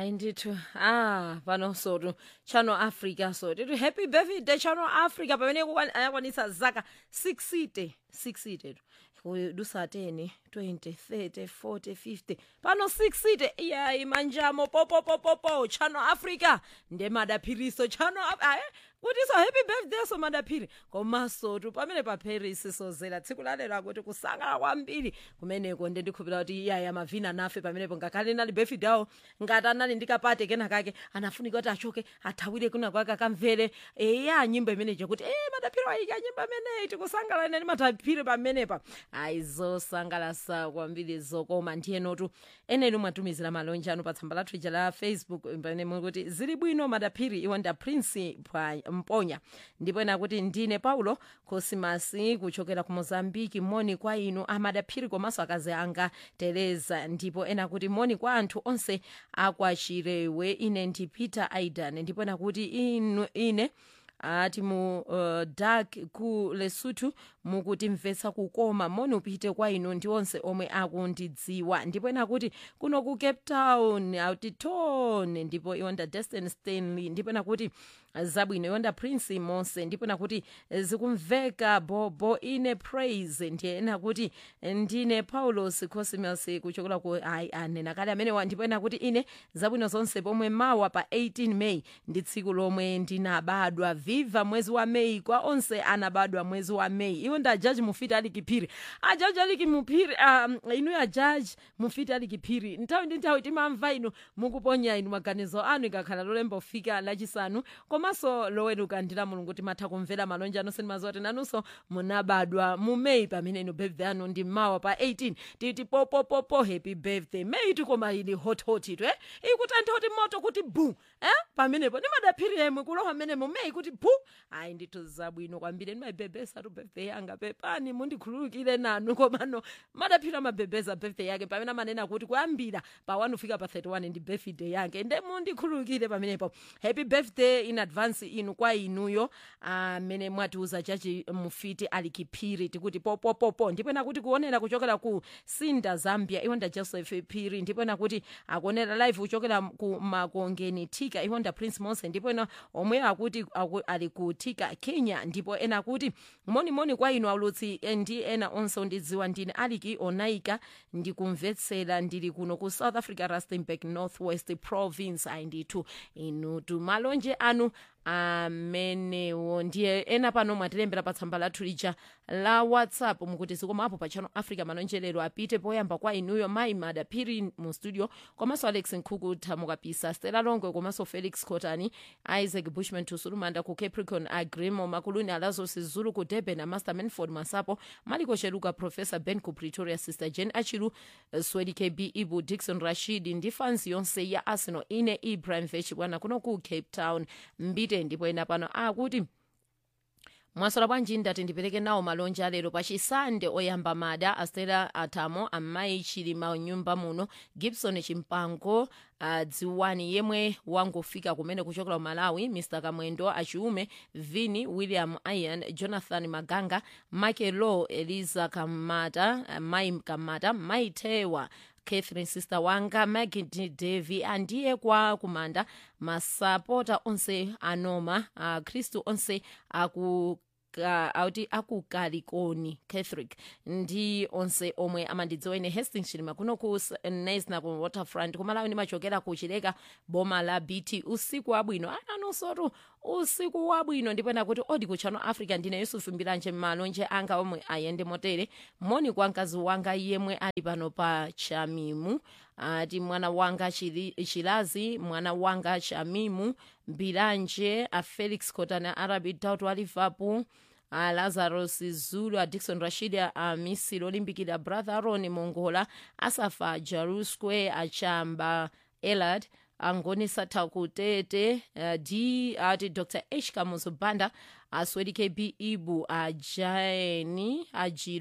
hayi ndithu ah pano sotu channel africa so tithi happy birthday channel africa pamene kukwan- ayakwanisa zaka 60 60 dusateni 20 30 40 50 pano 60 iyayi manjamo popopopopo channel africa ndemadaphiriso channel Af- aye kuti so happy birthday so madaphiri komasotu pamene pa paris sozera tsiku lalero akuti kusangala kwambiri kumeneko ndendikhupira kuti iyaya mavina nafe pamenepo ngakhale nali birthday awo ngati anali ndikapate kena kake anafunika kuti achoke athawire kuna kwake akamvere eya nyimbo imeneyo kuti e madaphiri wayika nyimbo imeneyi tikusangala nani madaphiri pamenepa ayi zosangalasa kwambiri zokoma ndiyenotu eneni mwatumizira malonje anu pa tsamba lathu ija la facebook pamene mukuti zili bwino madaphiri iwo nda prince Pwa- mponya ndipo ena kuti ndine paulo kosimasi kuchokera ku mozambiki moni kwa inu amadaphiri komanso akazi anga tereza ndipo ena kuti moni kwa anthu onse akwachirewe ine ndi peter aidan ndipo ena kuti inu ine ati mu uh, dak ku lesotho mukutimvetsa kukoma moni upite kwa inu ndi onse omwe akundidziwa ndipo ena kuti kuno ku cape town autitone ndipo iwonda destin stanley ndipo ena kuti zabwino iwonda prince mose ndipo ena kuti zikumveka bobo ine praise ndiye ena kuti ndine paulos cosmas kuchokera ku ayi anena kale amenewa ndipo ena kuti ine zabwino zonse pomwe mawa pa 18 may ndi tsiku lomwe ndinabadwa viva mwezi wa may kwa onse anabadwa mwezi wa may iwo nda jaji mufiti ali kiphiri ajaji ali kimuphiri um, inu ya jaji mufiti ali kiphiri nthawi ndi nthawi timamva inu mukuponya inu maganizo anu ikakhala lolemba ufika lachisanu komanso loweruka ndila mulungu timatha kumvera malonje anu sinimaziwa kuti nanunso munabadwa mu may pamene inu birthday anu ndi mawa pa 18 titi popopopo happy birthday may tikoma ili hothoti tu eh ikutantha kuti moto kuti bu eh pamenepo nimadaphiri yemwe kulowa mmenemo may kuti bu ayi ndithu zabwino kwambiri ndimabebesa tu birthday yanga pepani mundikhululukire nanu komano madaphiri amabebeza birthday yake pamene amanena kuti kuyambira pa 1 kufika pa 31 ndi birthday yake nde mundikhululukire pamenepo happy birthday in advance inu kwa inuyo amene mwatiuza chachi mufiti ali kiphiri tikuti popopopo ndipo ena kuti kuonera kuchokera ku sinda zambia iwonda joseph phiri ndipo ena kuti akuonera live kuchokera ku makongeni tika iwonda prince mose ndipo ena omwe akuti aku, ali ku tika kenya ndipo ena kuti monimoni kwa inu aulutsi eh, ndi ena onse ondidziwa ndine aliki onaika ndikumvetsera ndili kuno ku south africa rustenburg northwest province ayi ndithu inu tumalonje anu amenewo ndiye ena pano mwatilembera pa tsamba lathu lija la whatsapp mukuti zikomo apo pa channel africa malonjelero apite poyamba kwa inuyo mayi madaphiri mu studio komanso alex nkhuku thamukapisa stela longwe komanso felix cotani isaac bushman tusulumanda ku capricorn agrimo makuluni alazos zulu ku durban amaster manford masapo maliko cheluka professor ben ku pretoria sister jen achilu eh, swedi kb ibu dixon rashid ndi fans yonse ya arsenal ine ibrahim vechibwana kuno ku cape town mbite ndipo ena pano akuti mwasola bwanji ndati ndipereke nawo malonje alero pachisande oyamba mada astela atamo amayi chilima nyumba muno gibson chimpango uh, dziwani yemwe wangofika kumene kuchokera ku malawi mr kamwendo achiume vini william ian jonathan maganga michael law eliza kamata uh, mai kamata mai tewa catherine sister wanga magid devi andiye kwa kumanda masapota onse anoma uh, khristu onse aku ka- auti akukalikoni catholic ndi onse omwe amandidziwa ine hastings chilima kuno ku S- nesna ku waterfront kumalawi ndimachokera ku chileka boma la bt usiku wabwino ananonsotu usiku wabwino ndipo nakuti odi ku channel africa ndine yusufu mbiranje malonje anga omwe ayende motere moni kwa mkazi wanga yemwe ali pano pa chamimu ati mwana wanga Chili- chilazi mwana wanga chamimu mbiranje a felix cotana arabi tautu a liverpool a lazarus zulu a dixon rashid a misiri olimbikira brother aron mongola asafa jaru square achamba elad angonisa takutete uh, d ati dr h kamuzu banda aswedi kb ibu ajaeni ajiru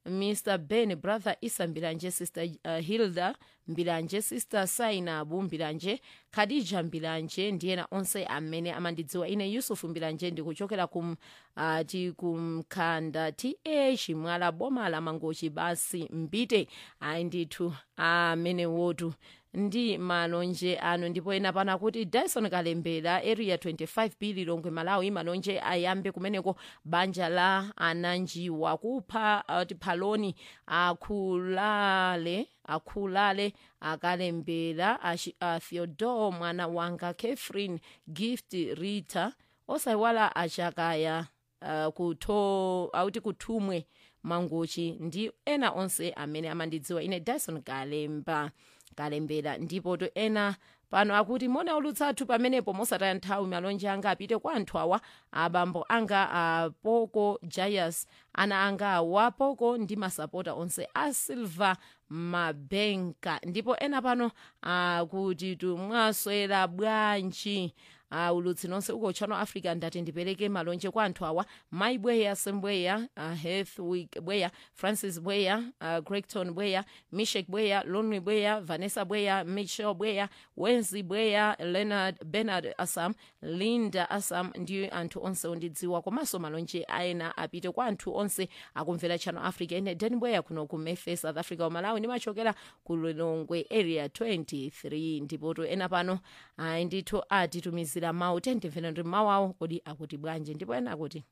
mr ben brother isa mbilanje sister uh, hilda mbilanje sister sainabu mbilanje khadija mbilanje ndi ena onse amene amandidziwa ine yusufu mbilanje ndikuchokera kum uh, ti kumkhanda ta chimwala boma la mangochi basi mbite ayi ndithu amene wotu ndi malonje anu ndipo ena pano akuti dyson kalembera area 25 b lilongwe malawi malonje ayambe kumeneko banja la ananjiwa kupha uh, phaloni akhulale akhulale akalembera a theodore mwana wanga catherine gift rita osayiwala achakaya uh, kutho auti kuthumwe mangochi ndi ena onse amene amandidziwa ine dyson kalemba kalembera ndipo to ena pano akuti mona ulutsathu pamenepo mosataya nthawi malonje anga apite kwa anthu awa abambo anga apoko jayas ana anga awapoko ndi masapota onse a silver mabenka ndipo ena pano akuti tumwaswera bwanji uh, ulutsi nonse uko channel africa ndati ndipereke malonje kwa anthu awa mai bweya sembweya uh, heathwick bweya francis bweya uh, gregton bweya mishek bweya lonry bweya vanessa bweya michel bweya wenzi bweya leonard bernard asam linda asam ndi anthu onse ondidziwa komanso malonje aena apite kwa anthu onse akumvera channel africa ine den bweya kuno ku mefe south africa umalawi ndimachokera ku lilongwe area 23 ndipoto ena pano ayi ndithu atitumizira mawu tendimvera ndi mawu awo kodi akuti bwanji ndipo ena akuti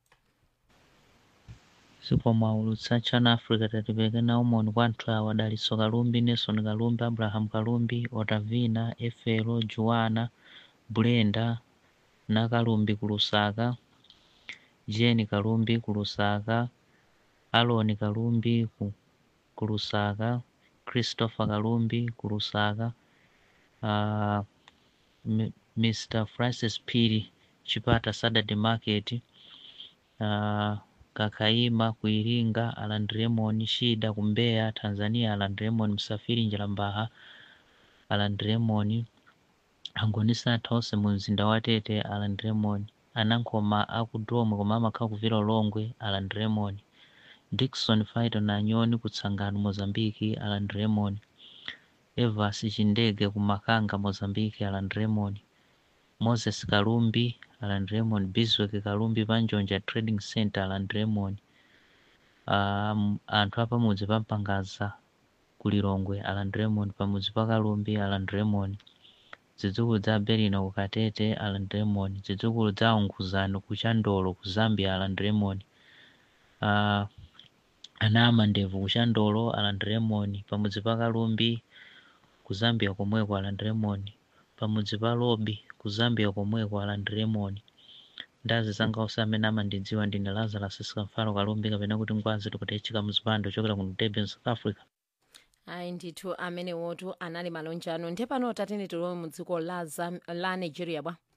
sikomwaulutsa channel africa tatipereke nawo moni kwa anthu awa daliso kalumbi nelson kalumbi abraham kalumbi otavina efelo juwana brenda na kalumbi ku lusaka jeni kalumbi ku lusaka aloni kalumbi ku, ku lusaka christopher kalumbi ku lusaka uh, mr francis piri chipata saturday market uh, kakaima ku iringa aland raymond shida ku mbeya tanzania aland raymond msafiri njalambaha aland raymond angonisa anthu onse mu mzinda wa tete aland raymond anankoma aku dome koma amakhala kuvira ulongwe aland raymond dickson faito na nyoni kutsangano mozambiki aland raymond evas chindege ku makanga mozambiki aland raymond moses kalumbi alan raymond biswek kalumbi panjonja trading center alan raymond um, anthu apamudzi pampangaza kulilongwe alan raymond pamudzi pa kalumbi alan raymond zidzukulu za berina ku katete alan raymond zidzukulu za unguzano ku chandolo ku zambia alan raymond uh, ana amandevu ku chandolo alan raymond pamudzi pa kalumbi ku zambia komweko alan raymond pamudzi pa lobi ku zambia komweko alan raymond ndazi zanga onse amene amandidziwa ndine lazarus sikamfalo kalumbi kapena kuti ngwazi tikutechika muzipando ochokera ku durban south africa ayi ndithu amene wotu anali malonje ano ndiye pano tatene tilowe mu dziko la, Zam- la nigeria bwa